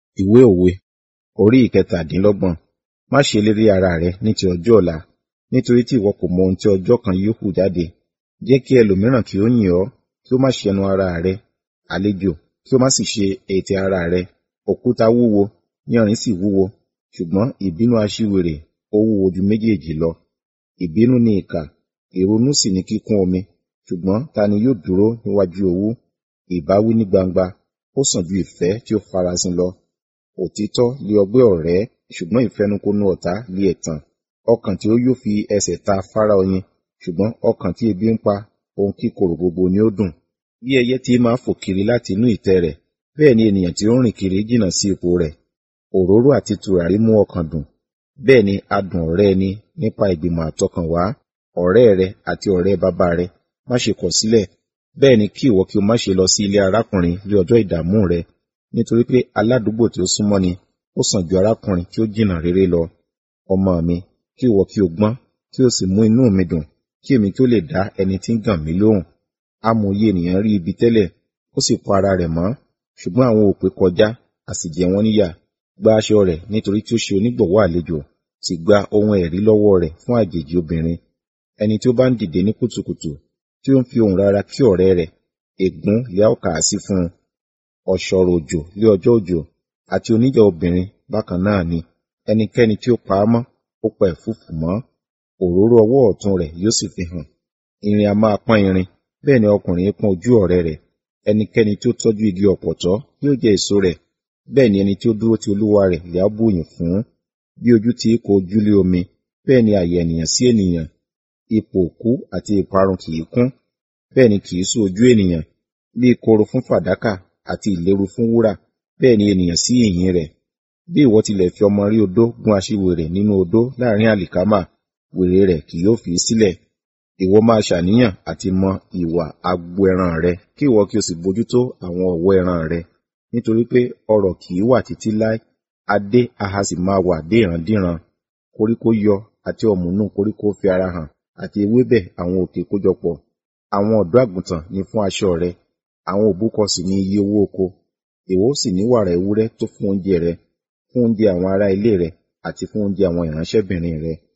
Ìwé òwe orí ìkẹtàdínlọ́gbọ̀n. Má ṣe lérí ara rẹ ní ti ọjọ́ ọ̀la, nítorí tí ìwọ kò mọ ohun tí ọjọ́ kan yóò hù jáde. Jẹ́ kí ẹlòmíràn kí ó yìn ọ́, kí ó má ṣe ẹnu ara rẹ, àlejò, kí ó má sì ṣe ètè ara rẹ. Òkúta wúwo, yanrìn sì wúwo, ṣùgbọ́n ìbínú aṣiwèrè ó wúwo ju méjèèjì lọ. Ìbínú ni ìkà, ìrunú sì ni kíkún omi, ṣùgbọ́n ta ni yóò dúró níwájú owú? Ìbáwí ní gbangba, ó sàn ju ìfẹ́ tí ó farasin lọ. Òtítọ́ lé ọgbẹ́ ọ̀rẹ́, ṣùgbọ́n ìfẹnukonu ọ̀tá lé ẹ̀tàn. Ọkàn tí ó yó fi ẹsẹ̀ ta afárá oyin, ṣùgbọ́n ọkàn tí ebi ń pa, ohun kíkorò gbogbo ni ó dùn. Bí ẹyẹ tí máa fò kiri láti inú ìtẹ́ rẹ̀, bẹ́ẹ̀ ni ènìyàn tí ó ń rìn kiri jìnnà sí ipò rẹ̀. Òróró àti tùràrí mú ọkàn dùn, bẹ́ẹ̀ ni adùn ọ̀rẹ́ ẹni nípa ìgbìmọ̀ àtọkànwá. Ọ̀rẹ́ rẹ àti ọ̀rẹ́ bàbá rẹ má ṣe kọ̀ sílẹ̀, bẹ́ẹ̀ ni kí ìwọ kí o má ṣe lọ sí ilé arákùnrin ní ọjọ́ ìdààmú rẹ, nítorí pé aládùúgbò tí ó súnmọ́ ni ó sàn ju arákùnrin tí ó jìnnà réré lọ. Ọmọ mi, kí ìwọ kí o gbọ́n, kí o sì mú inú mi dùn, kí èmi kí ó lè dá ẹni tí ń gàn mí lóhùn. Amòye ènìyàn rí ibi tẹ́lẹ̀, ó sì pa ara rẹ̀ mọ́, ṣùgbọ́n àwọn òpè kọjá, a sì jẹ wọ́n níyà. Gba aṣọ rẹ̀ nítorí tí ó ṣe onígbọ̀wọ́ àlejò, sì gba ohun ẹ̀rí lọ́wọ́ rẹ̀ fún àjèjì obìnrin. Ẹni tí ó bá ń dìde ní kùtùkùtù, tí ó ń fi ohùn rara kí ọ̀rẹ́ rẹ̀, ègún lè a ó kà á sí fún un. Ọ̀ṣọ̀rọ̀ òjò lé ọjọ́ òjò, àti oníjà obìnrin bákan náà ni. Ẹnikẹ́ni tí ó pa á mọ́, ó pa ẹ̀fúùfù mọ́. Òróró ọwọ́ ọ̀tún rẹ̀ yóò sì fi hàn. Irin a máa pọ́n irin, bẹ́ẹ̀ ni ọkùnrin pọ́n ojú ọ̀rẹ́ rẹ̀. Ẹnikẹ́ni tí ó tọ́jú igi ọ̀pọ̀tọ́ yóò jẹ èso rẹ̀, bẹ́ẹ̀ ni ẹni tí ó dúró ti olúwa rẹ̀ lè á bùyìn fún. Bí ojú ti kó ojú lé omi, bẹ́ẹ̀ ni àyà ènìyàn sí ènìyàn. Ipò òkú àti ìparun kì í kún, bẹ́ẹ̀ ni kì í sú ojú ènìyàn. Bí ìkorò fún fàdákà àti ìléru fún wúrà, bẹ́ẹ̀ ni ènìyàn sí ìyìn rẹ̀. Bí ìwọ tilẹ̀ fi ọmọ rí odó gún aṣiwèrè nínú odó láàrin àlìkámà, wèrè rẹ̀ kì yóò fi í sílẹ̀. Ìwọ máa ṣàníyàn àti mọ ìwà agbo ẹran rẹ, kí ìwọ kí o sì bójútó àwọn ọ̀wọ́ ẹran rẹ. Nítorí pé ọrọ̀ kì í wà títí láé, adé a ha sì máa wà dé ìrandíran. Koríko yọ àti ọ̀mùnú koríko fi ara hàn, àti ewébẹ̀ àwọn òkè kójọpọ̀. Àwọn ọ̀dọ́ àgùntàn ni fún aṣọ rẹ, àwọn òbúkọ sì ni iye owó oko. Ìwọ ó sì ní wàrà ewúrẹ́ tó fún oúnjẹ rẹ, fún oúnjẹ àwọn ará ilé rẹ, àti fún oúnjẹ àwọn ìránṣẹ́bìnrin rẹ.